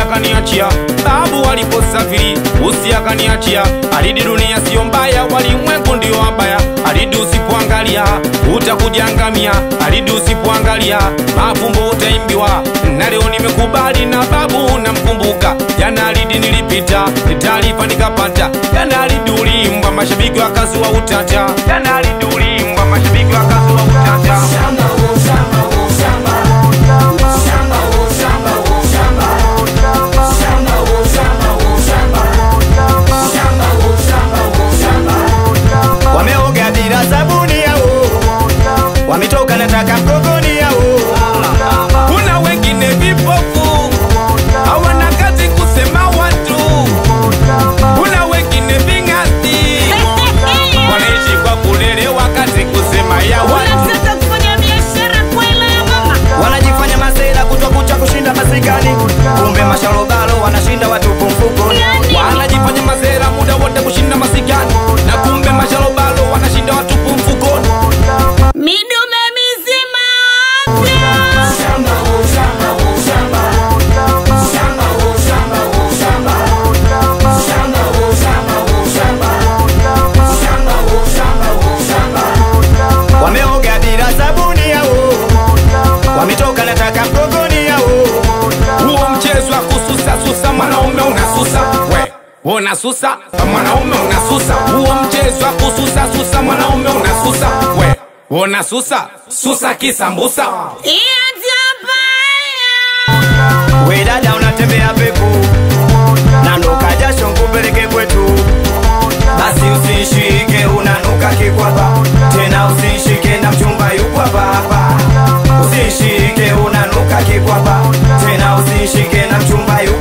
akaniachia babu aliposafiri usi akaniachia alidi dunia sio mbaya walimwengu ndio wabaya alidi usipoangalia utakujangamia alidi usipoangalia mafumbo utaimbiwa na leo nimekubali na babu namkumbuka jana alidi nilipita taarifa nikapata jana alidi ulimbwa mashabiki wakazua utata jana alidi ulimbwa mashabiki wakazua utata wameoga bila sabuni yao wametoka nataka mgogoni yao kuna wengine vipofu hawana kazi kusema watu kuna wengine ving'ati wanaishi kwa kulelewa kazi kusema ya watu Unataka kufanya biashara kwela ya mama wanajifanya masela kutwa kucha kushinda masikani kumbe masharobalo wanashinda watupu mfukoni Yani, wanajifanya mazera muda wote kushinda masikani na kumbe masharobalo wanashinda watupu mfukoni midume mizima afya wameoga bila sabuni yao wametoka nataka mgogoni yao huo mchezo wa kususa susa mwanaume unasusa we unasusa mwanaume unasusa huo mchezo wa kususa susa mwanaume unasusa we unasusa susa kisambusa iyatapaya we dada unatembea peku nanuka jasho nkupeleke kwetu basi usishike unanuka kikwapa tena usishike na mchumba yukwapa hapa usishike unanuka kikwapa tena usishike na mchumba yukwapa